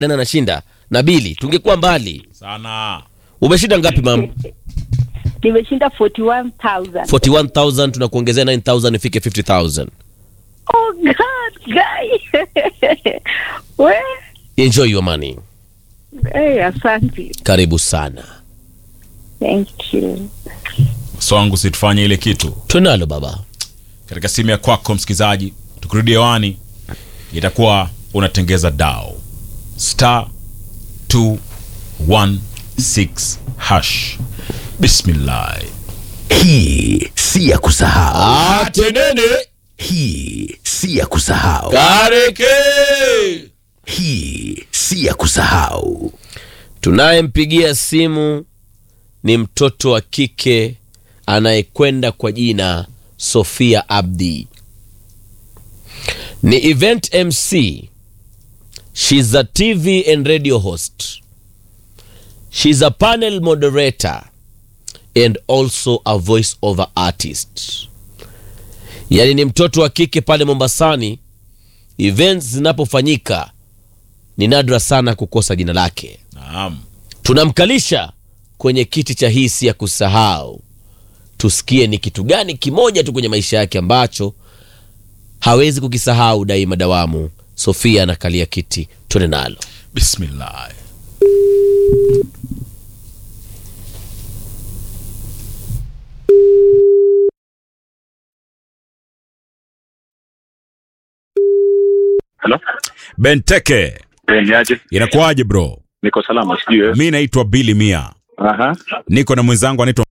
nani anashinda na bili tungekuwa mbali sana umeshinda ngapi mam nimeshinda 41000 41000 tunakuongezea 9000 ifike 50000 oh god guy we enjoy your money hey, asante karibu sana thank you so wangu situfanye ile kitu tunalo baba katika simu ya kwako msikilizaji tukirudi hewani itakuwa unatengeza dao star 216 hash bismillah Hii si ya kusahau, atenene hii si ya kusahau, kareke hii si ya kusahau. tunayempigia simu ni mtoto wa kike anayekwenda kwa jina sofia abdi ni event mc shes a tv and radio host shes a panel moderator and also a voice over artist yaani ni mtoto wa kike pale mombasani events zinapofanyika ni nadra sana kukosa jina lake naam tunamkalisha kwenye kiti cha hisi ya kusahau tusikie ni kitu gani kimoja tu kwenye maisha yake ambacho hawezi kukisahau daima dawamu sofia anakalia kiti tuende nalo bismillah Hello? benteke Eh, niaje? inakuwaje bro Niko salama, sijui wewe. mi naitwa bili mia Aha. niko na mwenzangu anaitwa